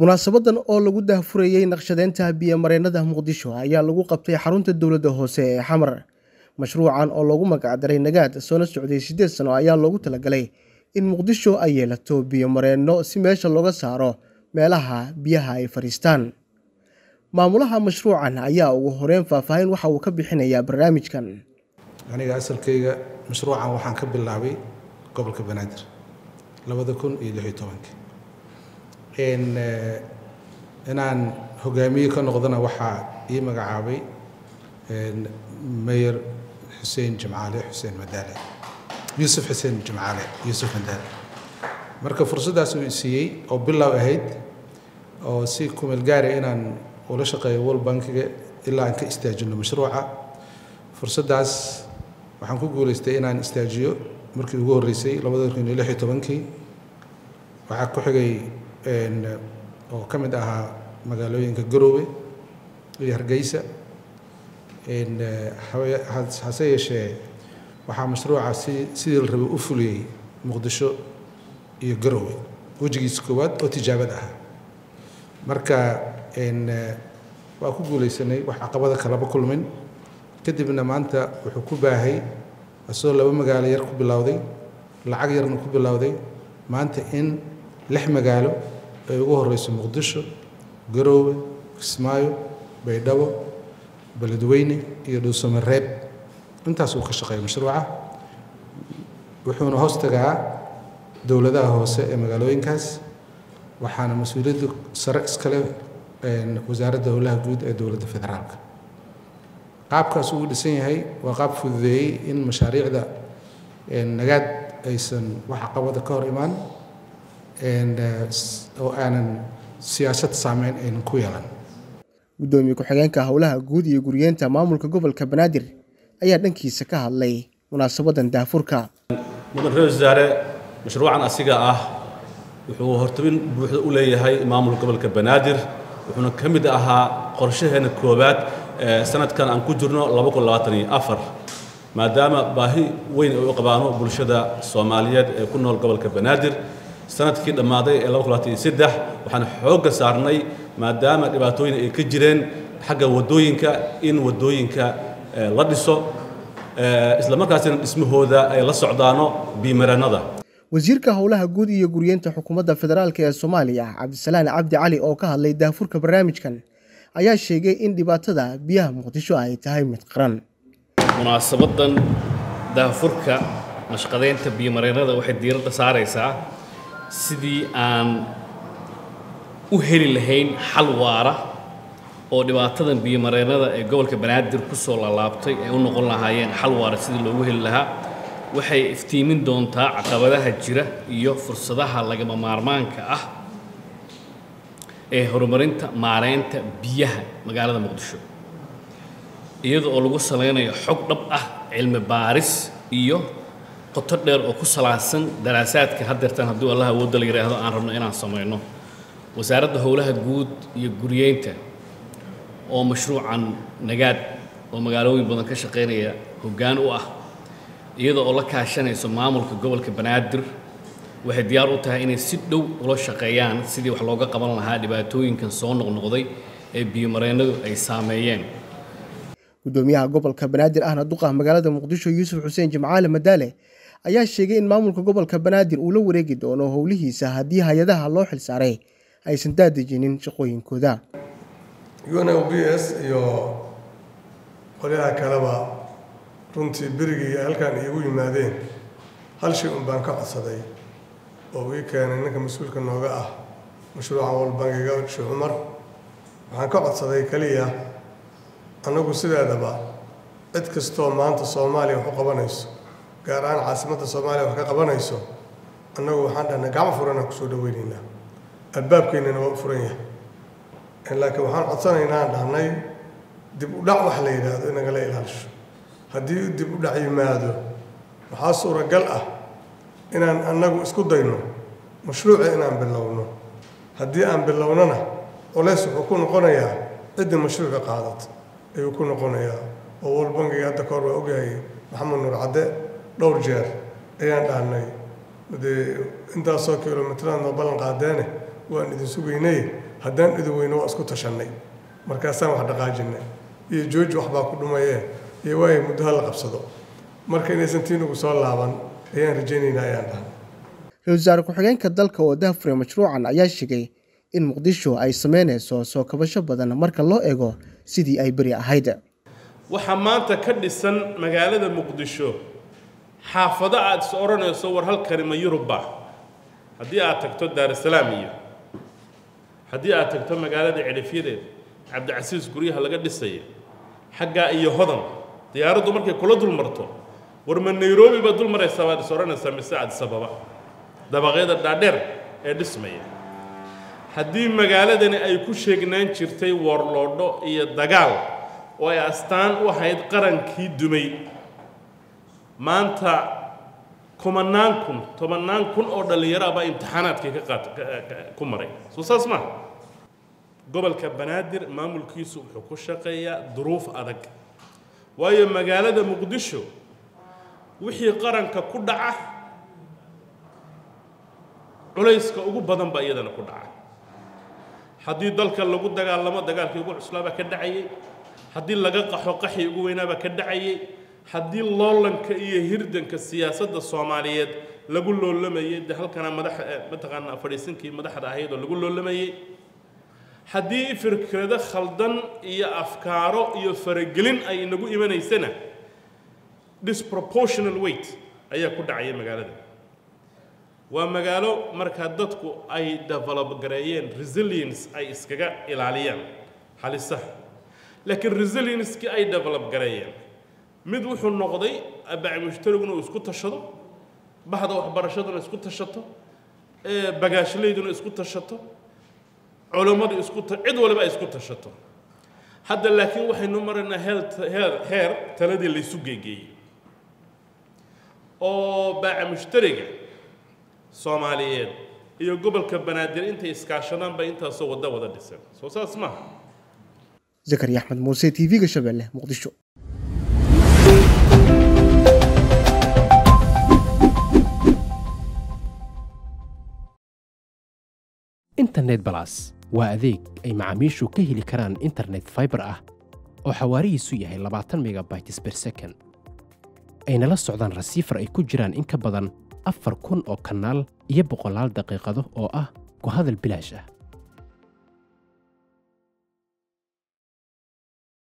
munaasabadan oo lagu daahfurayey naqshadeynta biyo-mareennada muqdisho ayaa lagu qabtay xarunta dowladda hoose ee xamar mashruucan oo loogu magacdaray nagaad soona socday siddeed sano ayaa loogu talagalay in muqdisho ay yeelato biyo-mareenno si meesha looga saaro meelaha biyaha ay fadhiistaan maamulaha mashruucan ayaa ugu horeyn faahfaahin waxa uu ka bixinayaa barnaamijkan aniga asalkayga mashruucan waxaan ka bilaabay gobolka banaadir labada kun iyo lix iyo tobankii inaan hogaamiye ka noqdana waxaa ii magacaabay mayor xuseen jimcaale xuseen madaale yuusuf xuseen jimcaale yuusuf madaale marka fursaddaas uu siiyey oo bilow ahayd oo si kumeel gaara inaan ula shaqeeyo world bankiga ilaa aan ka istaajino mashruuca fursaddaas waxaan ku guulaystay inaan istaajiyo markii ugu horreysay labada kun iyo lix iyo tobankii waxaa ku xigay oo ka mid ahaa magaalooyinka garoowe iyo hargeysa hase yeeshee waxaa mashruuca si sidii la rabay u fuliyey muqdisho iyo garoowe wejigiisa koowaad oo tijaabad ah marka waa ku guulaysanay wax caqabada kalaba kulmin kadibna maanta wuxuu ku baahay asagoo laba magaalo yar ku bilowday lacag yarna ku bilowday maanta in lix magaalo ay ugu horeyso muqdisho garoowe kismaayo baydhabo beledweyne iyo dhuusamareeb intaas uu ka shaqeeya mashruuca wuxuuna hoos tagaa dowladaha hoose ee magaalooyinkaas waxaana mas-uuliyadda sare iskale wasaaradda howlaha guud ee dowladda federaalka qaabkaas uu dhisan yahay waa qaab fududeeyey in mashaariicda nagaad aysan wax caqabada ka hor imaan oo aanan siyaasad saameyn aynan ku yeelan guddoomiye ku-xigeenka howlaha guud iyo guriyeenta maamulka gobolka banaadir ayaa dhankiisa ka hadlay munaasabadan daafurka mudan ra-isul wasaare mashruucan asiga ah wuxuu hortabin buuxda u leeyahay maamulka gobolka banaadir wuxuuna ka mid ahaa qorshaheena koowaad sanadkan aan ku jirno maadaama baahi weyn ay u qabaano bulshada soomaaliyeed ee ku nool gobolka banaadir sanadkii dhammaaday ee waxaan xoogga saarnay maadaama dhibaatooyin ay ka jireen xagga waddooyinka in waddooyinka la dhiso islamarkaasina dhismahooda ay la socdaano biimarannada wasiirka howlaha guud iyo guriyeenta xukuumadda federaalk ee soomaaliya cabdisalaan cabdi cali oo ka hadlay daafurka barnaamijkan ayaa sheegay in dhibaatada biyaha muqdisho ay tahay mid qaran munaasabadan daafurka mashqadeynta biyomareennada waxay diiradda saaraysaa sidii aan u heli lahayn xal waara oo dhibaatadan biyomareennada ee gobolka banaadir ku soo laalaabtay ay u noqon lahaayeen xal waara sidii loogu heli lahaa waxay iftiimin doontaa caqabadaha jira iyo fursadaha lagama maarmaanka ah ee horumarinta maareynta biyaha magaalada muqdisho iyada oo lagu salaynayo xog dhab ah cilmi baaris iyo qoto dheer oo ku salaadsan daraasaadka haddeertan hadduu allah awoodda la yidhaahdo aan rabno inaan samayno wasaaradda howlaha guud iyo guriyeynta oo mashruucan nagaad oo magaalooyin badan ka shaqaynaya hoggaan u ah iyada oo la kaashanayso maamulka gobolka banaadir waxay diyaar u tahay inay si dhow ula shaqeeyaan sidii wax looga qaban lahaa dhibaatooyinkan soo noqnoqday ee biyomareennadu ay saameeyeen guddoomiyaha gobolka banaadir ahna duqa magaalada muqdisho yuusuf xuseen jimcaale madaale ayaa sheegay in maamulka gobolka banaadir uu la wareegi doono howlihiisa haddii hay-adaha loo xilsaaray aysan daadejinin shaqooyinkooda un o b s iyo qolyaha kaleba runtii berigii halkan iigu yimaadeen hal shay un baan ka codsaday oo ii keenay ninka mas-uulka nooga ah mashruucan walbangiga sheekh cumar waxaan ka codsaday keliya annagu sideedaba cid kastoo maanta soomaaliya wax u qabanayso gaar ahaan caasimadda soomaaliya wax ka qabanayso annagu waxaan dhahnay gacmo furanaan kusoo dhaweynaynaa albaabkeennana waa u furan yahay laakiin waxaan codsanaynaa aan dhahnay dib u dhac wax la yidhaahdo in nagala ilaalisho haddii dib u dhac yimaado waxaa suuragal ah inaan annagu isku dayno mashruuca inaan bilowno haddii aan bilownona culays wuxuu ku noqonayaa ciddii mashruuca qaadata ayuu ku noqonayaa oo walbangiga hadda kahor waa ogyahay maxamed nuur cadde dhowr jeer ayaan dhahnay dee intaasoo kilomitraan noo ballan qaadeene waan idin sugaynay haddaan idin weyno waa isku tashannay markaasaan wax dhaqaajinay iyo jooji waxbaa ku dhumayee iyo waaya muddo ha la qabsado marka inaysan tiinugu soo laaban ayaan rajaynaynaa ayaan dhahay ra-iisul wasaare ku-xigeenka dalka oo dahafuray mashruucan ayaa sheegay in muqdisho ay sameynayso soo kabasho badan marka loo eego sidii ay beri ahayd waxaa maanta ka dhisan magaalada muqdisho xaafado aad is odhanayso war halkani ma yurubba haddii aad tagto daarusalaam iyo haddii aad tagto magaalada cidhifyadeed cabdicasiis guryaha laga dhisaya xaggaa iyo hodan diyaaraddu markay kula dul marto war ma nairobi baad dul maraysaa baad is odhanaysaa mise adisababa dabaqyada dhaadheer ee dhismaya haddii magaaladani ay ku sheegnaan jirtay warloodho iyo dagaal oo ay astaan u ahayd qarankii dumay maanta kumanaan kun tobannaan kun oo dhallinyaro ah baa imtixaanaadkii ka qaat ku maray soo saas maaha gobolka banaadir maamulkiisu wuxuu ku shaqeeyaa duruuf adag waayo magaalada muqdisho wixii qaranka ku dhaca culayska ugu badan baa iyadana ku dhaca haddii dalka lagu dagaalamo dagaalkii ugu cuslaabaa ka dhacayay haddii laga qaxo qaxii ugu weynaabaa ka dhacayay haddii loolanka iyo hirdanka siyaasadda soomaaliyeed lagu loolamayay de halkana madax mataqaanaa fadhiisinkii madaxda ahayd oo lagu loolamayay haddii fikrado khaldan iyo afkaaro iyo faragelin ay inagu imanaysana disproportional weight ayaa ku dhacaya magaalada waa magaalo markaa dadku ay develop gareeyeen resilience ay iskaga ilaaliyaan halisaha laakiin resilienskii ay develop gareeyeen mid wuxuu noqday abac mushtariguna uu isku tashado baxda waxbarashaduna isku tashato bagaashleyduna isku tashato culammadu isku cid waliba ay isku tashato hadda laakiin waxaynu maraynaa heer heer taladii laysu geegeeyey oo baaca mushtariga soomaaliyeed iyo gobolka banaadir intay iskaashadaan bay intaasoo waddo wada dhisan soo saas maaha zakariya axmed muuse t v-ga shabeelle muqdisho internet balas waa adeeg ay macaamiishu ka heli karaan internet faibar ah oo xawaarihiisu yahay labaatan megabytes ber second ayna la socdaan rasiifar ay ku jiraan in ka badan afar kun oo kanaal iyo boqolaal daqiiqado oo ah ku hadal bilaash ah